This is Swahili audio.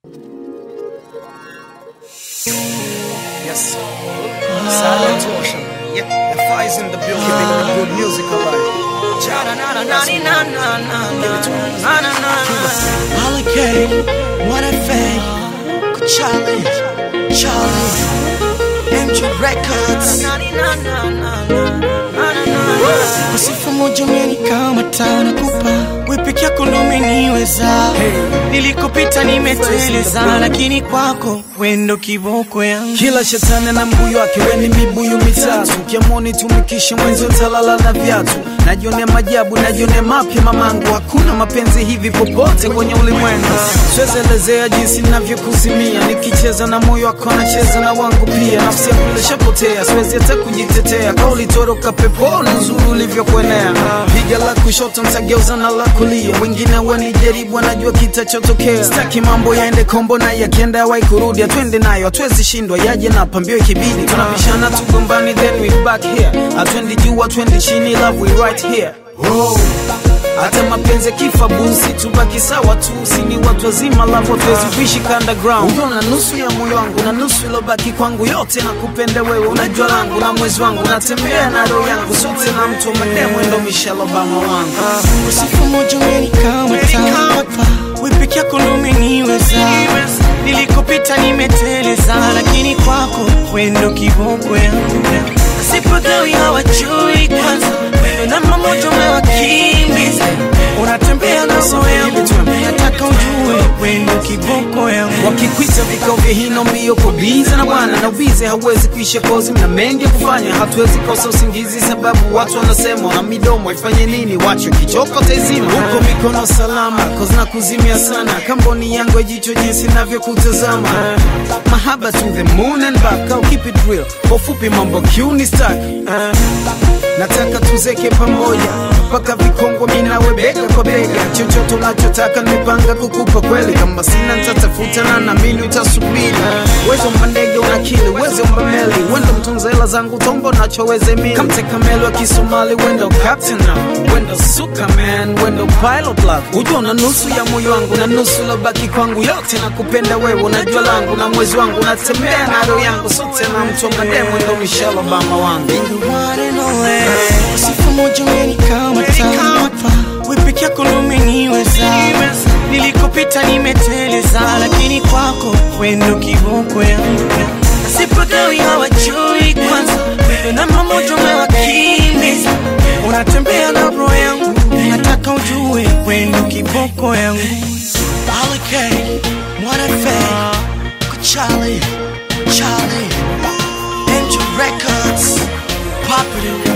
Yes. Silent Ocean. Yeah. The fire's in the building. Keeping the good music alive. Hurricane, One FA, Charlie, Charlie, MJ Records. Usifu moja umenikamata nakupa wewe peke yako ndo umeniweza nilikopita nimeteleza lakini kwako wendo kiboko yangu Kila shetani na mbuyu wake, weni mibuyu mitatu. Ukiamoni tumikishe mwenzi utalala na viatu. Najionea majabu, najionea mapya mamangu. Hakuna mapenzi hivi popote kwenye ulimwengu. Siwezi elezea jinsi navyokuzimia, nikicheza na moyo wako nacheza na wangu pia. Nafsi yangu ilishapotea, siwezi hata kujitetea. Kauli toroka peponi, uzuri ulivyokuenea. Piga la kushoto ntageuza na la kulia, wengine wanijaribu, wanajua kitachotokea. Sitaki mambo yaende kombo na yakienda yawai kurudi, atwende nayo, hatuwezi shindwa, yaje na pambio ikibidi. Tunabishana tugombani, then we back here. Atwendi juu, atwendi chini, love we right here. Oh. Hata mapenzi yakifa busi, tubaki sawa tu, si ni watu wazima, love hatuwezi kuishi underground. Unaona nusu ya moyo wangu na nusu ilobaki kwangu, yote nakupenda wewe, unajua langu na mwezi wangu, natembea na roho yangu, sote na mtu wa mademo, ndo Michelle Obama wangu. Usifu moja umenikamata hapa wewe peke yako ndo umeniweza nilikopita nimeteleza lakini kwako wendo kiboko yangu sipagawi hawajui kwanza wendo namba moja umewakimbiza unatembea na roho yangu nataka ujue wendo kiboko yangu wakikwita vikao vya hino mbio kubiza na bwana na ubize hauwezi kuisha kozi mna mengi ya kufanya hatuwezi kosa usingizi sababu watu wanasema na midomo ifanye nini wacho kichoko taizima huko mikono salama kozi na kuzimia sana kamboni yangu ya jicho jinsi navyokutazama mahaba to the moon and back au keep it real kwa ufupi mambo kiuni stack nataka tuzeke pamoja mpaka vikongwa minawe bega kwa bega chochote unachotaka nimepanga kukupa kweli kama sina nitatafuta na namini utasubiri uwezo mba ndege unakili uwezo mba meli wendo mtunza hela zangu tombo nachoweze mili kamteka meli wa kisomali wendo captain now wendo suka man wendo pilot love ujua na nusu ya moyo wangu na nusu lobaki kwangu yote nakupenda wewe unajua langu na mwezi wangu natembea na roho yangu sote na mtu wa mademo ndo Michelle Obama wangu the one and only. Sifa moja umenikamata hapa, wewe peke yako ndo umeniweza. Nilikopita nimeteleza, lakini kwako wendo kiboko yangu. Sipagawi hawajui kwanza, wewe namba moja umewakimbiza. Unatembea na roho yangu, nataka ujue wendo kiboko yangu. Hurricane, One FA, Charlie, Charlie, Angel Records, Popular.